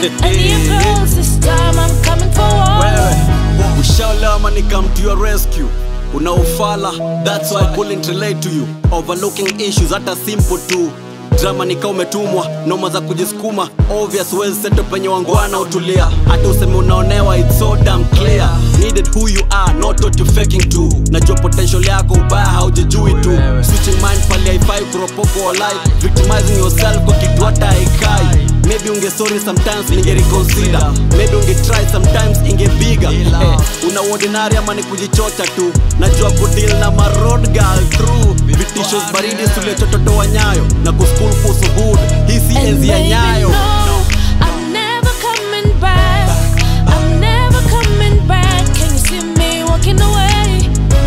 any approach. This time I'm coming for war. wewe ushaolama ni come to your rescue unaufala that's why I couldn't relate to you overlooking issues hata simple tu drama nika umetumwa noma za kujisukuma obvious wezi seto penye wangwana utulia hata useme unaonewa it's so damn clear needed who you are not what you faking to najua potential yako ubaya haujijui tu switching mind pali haifai kuropoko walai victimizing yourself kwa kitu hata haikai maybe unge sorry sometimes ninge reconsider maybe unge try sometimes inge bigger eh, una ordinary ama ni kujichocha tu najua kudeal na marod girl through vitishos baridi tuliochototoa nyayo na kuskul kuhusu hood hii si And enzi ya baby, nyayo no, I'm never coming back. I'm never coming back. Can you see me walking away?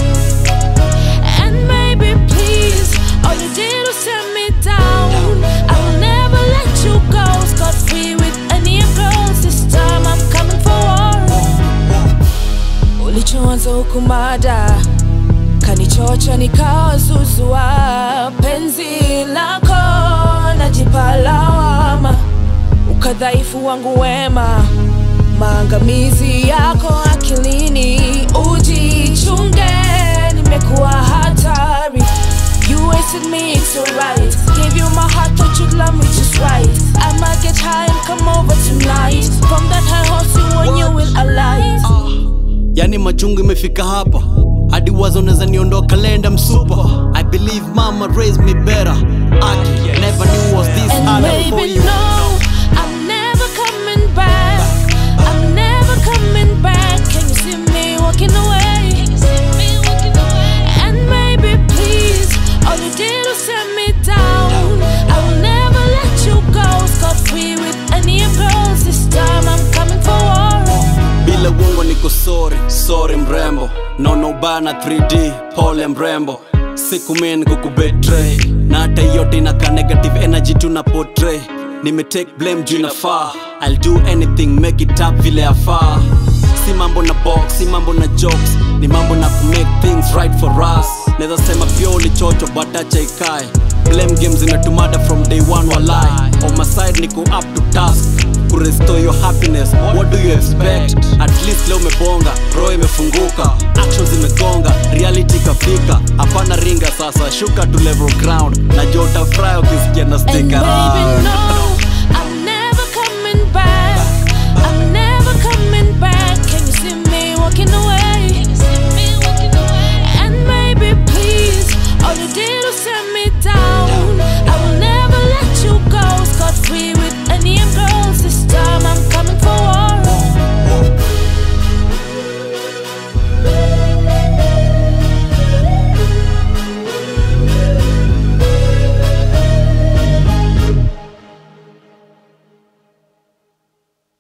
And maybe, please, all you did was set me down. I will never let you go. Scot free with any approach. This time I'm coming for war. Ulichoanza huku mada kanichocha nikawazuzua penzi lako najipa lawama ukadhaifu wangu wema maangamizi yako akilini ujichunge nimekuwa hatari You wasted me, it's alright. Gave you my heart, thought you'd love me just right. I might get high and come over tonight. From that high horse, you when you will alight. yani machungu imefika hapa hadi wazo naweza niondoka lenda msupa i believe mama raised me better Aki, never knew was this And hard for baby, you no, I'm never coming back. I'm never coming back. Can you see me walking away? And maybe, please, all you did was set me down. I will never let you go. Scot free with any approach. This time I'm coming for war. bila uongo niko sorry sorry mrembo nono bana 3d pole mrembo siku min kukubetray na hata yote inaka negative energy tuna portray nimetake blame juu inafaa i'll do anything make it up vile afaa si mambo na box si mambo na jokes ni mambo na kumake things right for us naweza sema pia ulichocho but acha ikae blame games inatumada from day one walai on my side niko up to task kurestore your happiness what do you expect at least leo umebonga roho imefunguka actions imegonga reality kafika hapana ringa sasa shuka to level ground najua utafurahi ukisikia na And stick baby, around no,